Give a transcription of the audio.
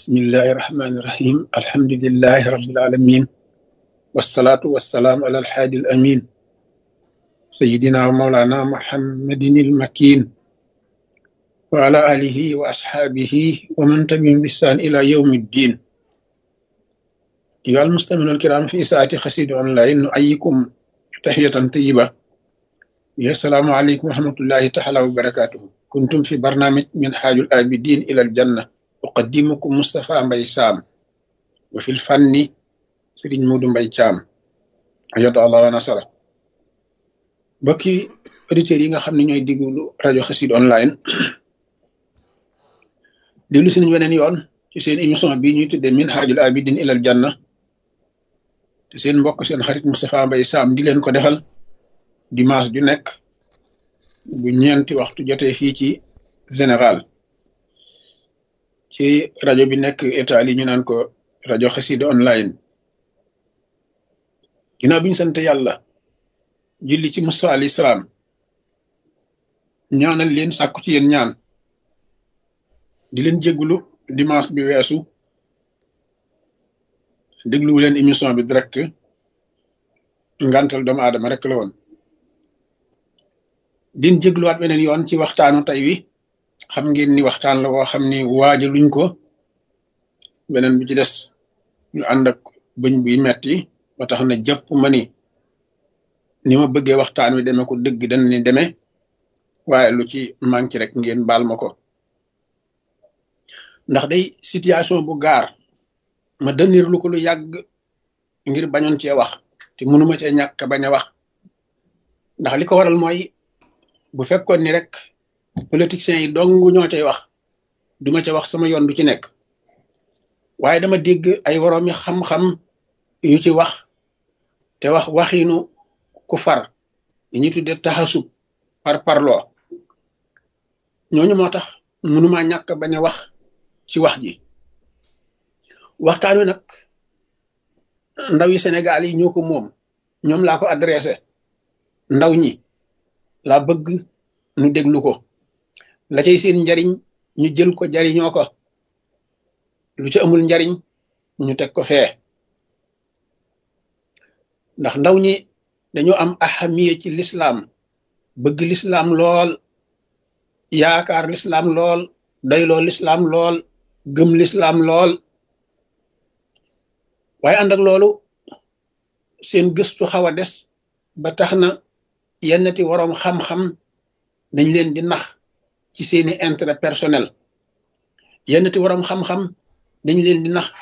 bismillahi irrahmani irrahim alhamdulilahi rabilalamin wasalaatu wasalaamu ala alhaadi al amin sayidina wa maulana muhammadin ilmakin wa ala alihi wa ashaabihi wa man tabi'ahum bi ihsaan ila yawmi ddin ayyuha almustami'uuna alkiram fi saati xasida online nu'ayyikum tahiyatan tayyiba ya salaamu aleykum wa rahmatullahi taala wa barakatuhu kuntum fi barnaamij min haajul abidin ila aljanna uqaddimukum Moustapha Mbaye Sam wa fil fanni Serigne Modou Mbaye Thiam ayata allah wa nasara mbokki auditeurs yi nga xam ne ñooy diglu rajo Xassida online déglu si nañ weneen yoon ci seen émission bii ñuy tuddee min haajul abidin ila aljanna te seen mbokk seen xarit Moustapha Mbaye Sam di leen ko defal dimanche ju nekk bu ñeenti waxtu jotee fii ci Sénégal ci rajo bi nekk Italie ñu naan ko rajo Xassida online ginnaaw bi ñu sant yàlla julli ci Musa alayhi salaam ñaanal leen sàkku ci yéen ñaan di leen jéggulu dimanche bi weesu dégluwu leen émission bi direct ngantal doomu aadama rek la woon din jégluwaat beneen yoon ci waxtaanu tey wi xam ngeen ni waxtaan la woo xam ni waaja luñ ko beneen bi ci des ñu ànd ak bëñ buy metti ba tax na jàpp ma ni ni ma bëggee waxtaan wi demee ko dëgg dañ ni demee waaye lu ci manqué rek ngeen baal ma ko ndax day situation bu gaar ma dënir lu ko lu yàgg ngir bañoon cee wax te mënuma cee ñàkk bañ a wax ndax li ko waral mooy bu fekkoon ni rek politiciens yi dong ñoo cay wax duma ca wax sama yoon du ci nekk waaye dama dégg ay woroomi xam-xam yu ci wax te wax waxiinu ku far li ñuy tuddee taxasub par parloo ñooñu moo tax mënuma ñàkk bañ a wax ci wax ji waxtaan wi nag ndaw yi Sénégal yi ñoo ko moom ñoom laa ko adressé ndaw ñi laa bëgg nu déglu ko la cay seen njariñ ñu jël ko jariñoo ko lu ci amul njariñ ñu teg ko fee ndax ndaw ñi dañoo am ahamiya ci lislaam bëgg lislaam lool yaakaar lislaam lool doyloo lislaam lool gëm lislaam lool waaye ànd ak loolu seen gëstu xaw a des ba tax na yennati waroom xam-xam dañ leen di nax ci seeni intérêt personnel yennati waroom xam-xam dañ leen di nax